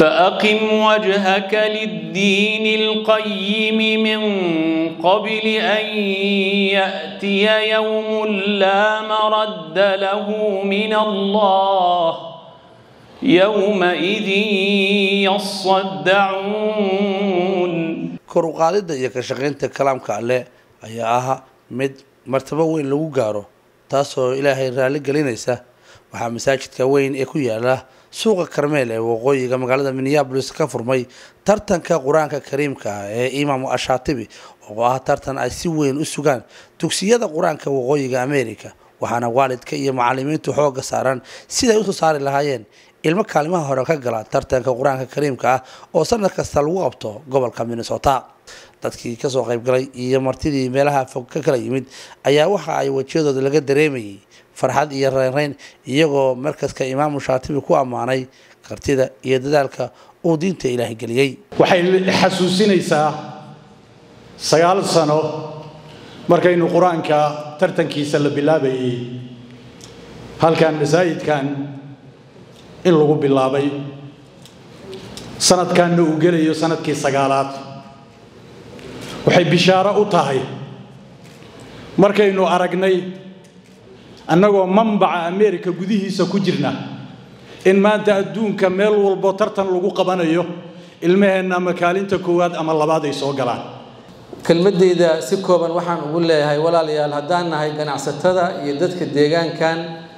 فأقم وجهك للدين القيم من قبل أن يأتي يوم لا مرد له من الله يومئذ يصدعون kor u qaadidda iyo ka shaqaynta kalaamka alle ayaa ah mid martabo weyn lagu gaaro taasoo ilaahay raalli gelinaysa waxaa masaajidka weyn ee ku yaala suuqa karmeel ee waqooyiga magaalada minneabolis ka furmay tartanka qur-aanka kariimka ah ee imaamu ashaatibi oo ah tartan ay si weyn u sugaan dugsiyada qur-aanka waqooyiga america waxaana waalidka iyo macalimiintu xooga saaran siday usoo saari lahaayeen ilmo kaalimaha hore ka gala tartanka qur-aanka kariimka ah oo sanad kasta lagu qabto gobolka minnesota dadkii kasoo qaybgalay iyo martidii meelaha fog ka kala yimid ayaa waxa ay wejiyadooda laga dareemayay farxad iyo reynreyn iyagoo markaska imaamu shaatibi ku ammaanay kartida iyo dadaalka uu diinta ilaahay geliyey waxay xasuusinaysaa sagaal sano markaynu qur-aanka tartankiisa la bilaabayay halkan masaajidkan in lagu bilaabay sanadkanna uu gelayo sanadkii sagaalaad waxay bishaaro u tahay markaynu aragnay annagoo mambaca ameerika gudihiisa ku jirna in maanta adduunka meel walbo tartan lagu qabanayo ilmaheenna ama kaalinta koowaad ama labaad ay soo galaan kelmadeyda si kooban waxaan ugu leeyahay walaalayaal haddaan nahay ganacsatada iyo dadka deegaankan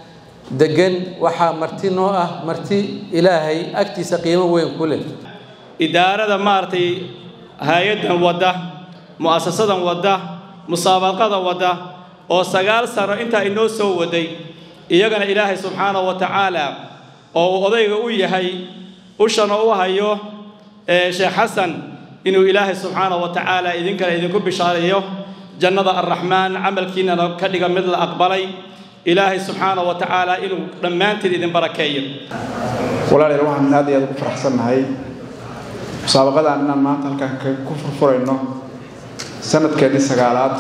degan waxaa marti noo ah marti ilaahay agtiisa qiimo weyn ku leh idaarada maaragtay hay-addan wadda mu'asasadan wadda musaabaqada wadda oo sagaal sano intaa inoo soo waday iyagana ilaahay subxaanahu wa tacaala oo uu odayga u yahay ushana u hayo sheekh xasan inuu ilaahay subxaanahu wa tacaala idinkana idinku bishaareeyo jannada arraxmaan camalkiinana ka dhiga mid la aqbalay ilaahay subxaanahu wa tacaala inuu dhammaantiin idin barakeeyo walaalayaal waxaan aad iyo aad ugu faraxsannahay musaabaqadan inaan maanta halkaan ku furfurayno sanadkeedii sagaalaad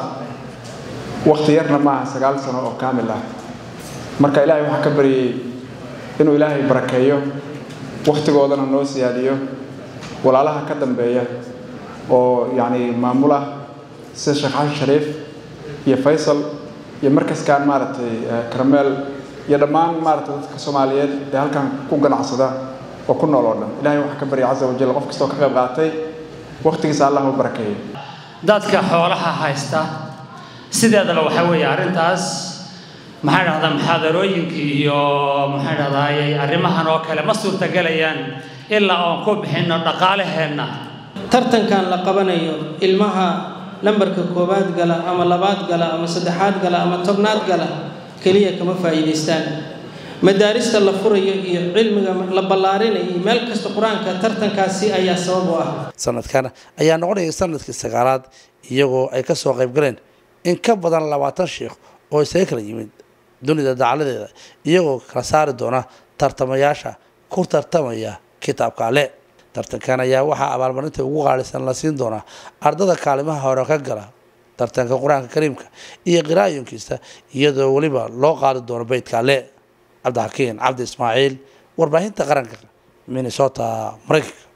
wakhti yarna maaha sagaal sano oo kaamil ah marka ilaahay waxaan ka baryayey inuu ilaahay barakeeyo wakhtigoodana noo siyaadiyo walaalaha ka dambeeya oo yacni maamula sida sheekh xasan shariif iyo faysal iyo markaskan maaragtay karameel iyo dhammaan maaragtay dadka soomaaliyeed ee halkan ku ganacsada oo ku nool oo dhan ilahay waxaan ka barya casa wajal qof kastoo ka qayb qaatay wakhtigiisa allah u barakeeyo dadka xoolaha haysta sideedaba waxaa weeye arrintaas maxaa dhahdaa muxaadarooyinkii iyo maxaa dhahdaayey arrimahan oo kale ma suurtagelayaan ilaa oon ku bixinno dhaqaalaheenna tartankan la qabanayo ilmaha lambarka koowaad gala ama labaad gala ama saddexaad gala ama tobnaad gala keliya kama faa'iidaystaan madaarista la furayo iyo cilmiga la ballaarinayo meel kasta qur-aanka tartankaasi ayaa sabab u ah sanadkan ayaa noqonaya sanadkii sagaalaad iyagoo ay ka soo qayb galeen in ka badan labaatan sheikh oo isaga kala yimid dunida dacaladeeda iyagoo kala saari doona tartamayaasha ku tartamaya kitaabka ale tartankan ayaa waxaa abaalmarinta ugu qaalisan la siin doonaa ardada kaalimaha hore ka gala tartanka qur-aanka kariimka iyo qiraayonkiisa iyadoo weliba loo qaadi doono beydka ale cabdixakiin cabdi ismaaciil warbaahinta qaranka minnesota maraykanka